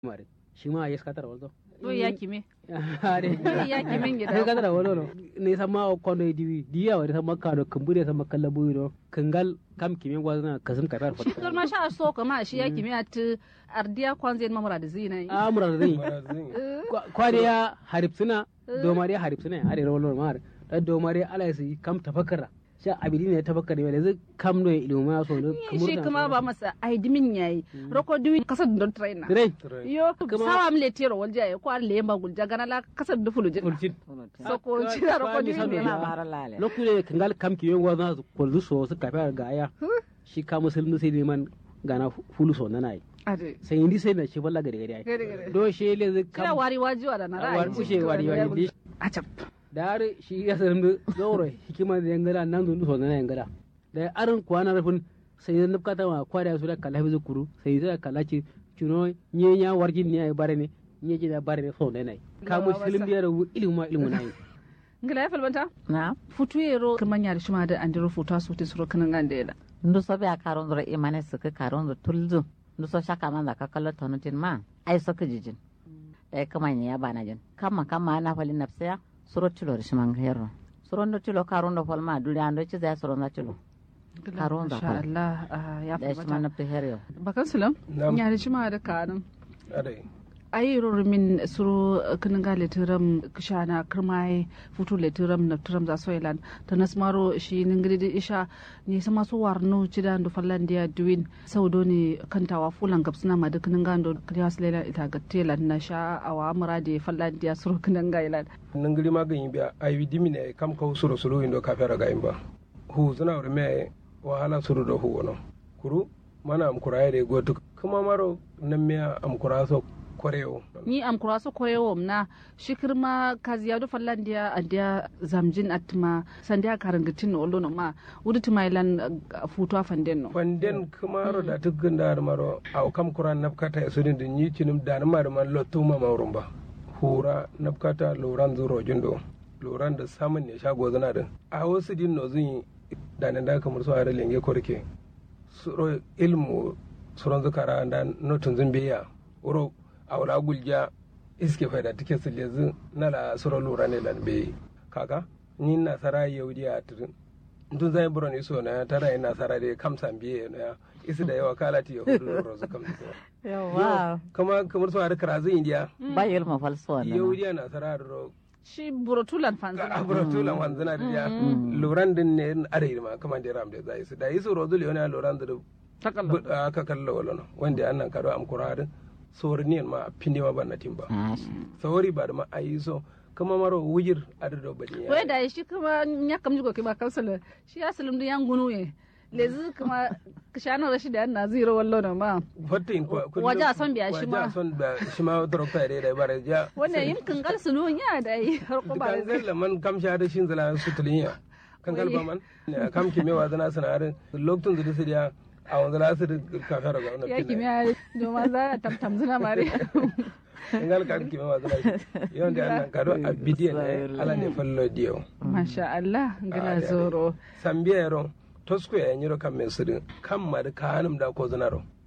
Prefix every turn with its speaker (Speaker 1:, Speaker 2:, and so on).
Speaker 1: mare shi ma yes katara waldo
Speaker 2: to ya kime
Speaker 1: are
Speaker 2: ya kimin
Speaker 1: yes
Speaker 2: gida
Speaker 1: katara waldo no ne sama kondo diwi diya wari sama kado kumbure sama kallabu do kangal kam kime gwazna kasum karar
Speaker 2: shi kar ma sha so kama shi ya kime at ardiya kwanze mamura da zina
Speaker 1: amura zai
Speaker 3: Marazin.
Speaker 1: kwade ya haripsuna domare haripsuna ya are rawar mar da domare ala su kam tafakkara sha abidi ne tafakkara ne yanzu kam no ilmu ma so ne
Speaker 2: shi kuma ba masa aidimin yayi roko duwi kasar don trainer
Speaker 1: rai
Speaker 2: yo
Speaker 1: Kuma-
Speaker 2: sawa amle tero walja ya ko le ma gulja gana la kasar da fulujin
Speaker 1: ulcin
Speaker 2: so ko ci da roko duwi ne
Speaker 4: na
Speaker 2: ma
Speaker 4: mara lale
Speaker 1: lokacin da kangal kam kime gwazna su kolzu so su kafa ga aya shi ka musulmi sai neman gana fulu so nana yi
Speaker 2: ade
Speaker 1: sai indi sai na shi balla gari gari ai
Speaker 2: gare gare
Speaker 1: do shi le zai
Speaker 2: kira
Speaker 1: kam
Speaker 2: wari wajiwa da na
Speaker 1: a war
Speaker 2: ra'ayi
Speaker 1: kushe wari wari di
Speaker 2: a cap
Speaker 1: da har shi ya sanin da zauro hikima da yangala nan zundu so nana yangala da arin kwana rafin sai da nufkata ma kwada su da kala fi kuru sai da kala ci cuno nye nya warjin ne ai bare ne nye ji da bare ne so nana yi ka musulmi da ru ilmu ma ilmu na yi
Speaker 2: ngila ya falbanta
Speaker 4: na
Speaker 2: futu yero kirman yar shima da andiro futa su ti suro kanan gande da
Speaker 4: ndu so be a karon zoro imane suka karon zo tulzu ndu so shaka man da ka kallo tonutin ma ai saka jijin da kama ne ya bana jin kama kama na fali nafsiya suro tilo da shiman hero suro ndo tilo karon do falma duri ando ci zai suro na tilo Karon da
Speaker 2: Masha
Speaker 4: fal.
Speaker 2: Allah ah, ya
Speaker 4: da shiman
Speaker 2: falbanta
Speaker 4: nafsi hero
Speaker 2: bakan sulam
Speaker 3: Nam.
Speaker 2: ya da shima da kanan
Speaker 3: Adai.
Speaker 2: ayi min suro kanan ga letiram kishana kirmai futu letiram na turam za soilan ta nasmaro shi ningiri da isha ni sama su warno cida ndo fallandiya duwin saudo ne kantawa fulan gapsuna ma duk kanan gando kriya slela ita ga telan na sha awa murade fallandiya suro kanan ga ilan
Speaker 3: nangiri ma ganyi biya ayi dimine kam ka suro suro indo ka fera ga imba hu zuna wuri me wahala suro do hu wono kuru mana am kuraye de gotu kuma maro nan me am kura so koreo
Speaker 2: ni am kura so koyewo na shikir ma kaziya do fallandiya andiya zamjin atma sandiya karangatin olo no ma wudi timailan futu afanden no
Speaker 3: fanden kumaro da tukun da maro aw kam kuran nafkata sudin da ni cinum da na mar man lotto ma mawrumba hura nafkata loran zuro jundo loran da samun ne shago zana din a wasu din no zun da nan da kamar su are lenge korke suro ilmu suron zukara da notun zun biya uro awla gulja iske faida tike su lezu na la suro lura ne lan be kaka ni na sara yaudi a tudun dun zai buron iso na tara ina sara da kamsan biye na isi da yawa kalati ya hudu lura su kam
Speaker 4: yawa
Speaker 3: kama kamar su har karazu indiya
Speaker 4: ba ilmu falso wannan
Speaker 3: yaudi na sara da ro
Speaker 2: shi burotulan
Speaker 3: ka
Speaker 2: fanzana
Speaker 3: abura tulan wanzuna da ya luran din ne are ma kama da ram da zai su da iso rozul yana luran da
Speaker 2: takalla
Speaker 3: bu- aka kallo wala no wanda annan kado am kuradin sorniyan ma pinde ma banna timba
Speaker 4: Ah,
Speaker 3: sawari ba da ma ayi so kama maro wujir adado bani
Speaker 2: wai da shi kuma ya kam jigo ke ba kansala shi ya salim da yan gunu ye lezi kuma kishana rashi da na zero wallo na ma
Speaker 3: fatta in kwa
Speaker 2: Waje a son biya shi ma.
Speaker 3: waje a son da shi ma dokta da da bare ja
Speaker 2: wannan yin kangal sunu ya da yi har ko ba
Speaker 3: kan zalla man kam sha da shin zala su tulinya kan gal ba man Ne, kam ki me wazana sanarin lokacin da su dia a wanda la su ka fara ga wannan
Speaker 2: ya kimi ya doma za a tamtam zuna mare
Speaker 3: kan gal ka ki me wazana yawan da annan kado a bidiyan ne ala ne fallo dio
Speaker 2: masha Allah gila
Speaker 3: Ah, da-
Speaker 2: zoro
Speaker 3: sambiya ro tosko ya nyiro kam men sudin kam ma da kanum da ko zanaro